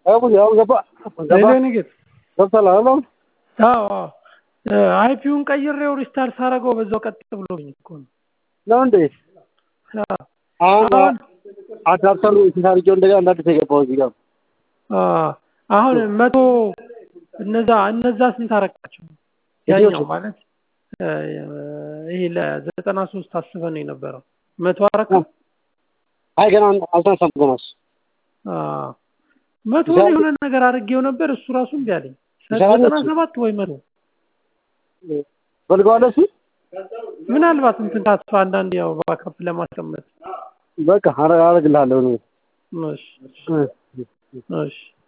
ያው ገባ ሌሌንጌት ገብቷል አይደል? አዎ አይፒውን ቀይሬው ሪስታርት ሳረገው በዛው ቀጥ ብሎኝ እኮ ነው። ነው እንዴ? አዎ አሁን አሁን አዳፕተሩ ሲታርጀው እንደገና እንደ አዲስ የገባው እዚህ ጋር አዎ አሁን መቶ እነዛ እነዛ ስንት አረካቸው? ያኛው ማለት እ ይሄ ለዘጠና ሶስት አስበን ነው የነበረው መቶ አረካ አይ ገና አልተነሳም ገና እሱ አዎ መቶ የሆነ ነገር አድርጌው ነበር እሱ ራሱ እምቢ አለኝ። ይሰራል ዘጠና እሱ? ሰባት ወይ መቶ ፈልገዋለህ እሱ ምናልባት እንትን ታጥፋ አንዳንድ ያው ባካፕ ለማስቀመጥ በቃ አረ- አረግልሃለሁ እኔ እሺ እ እሺ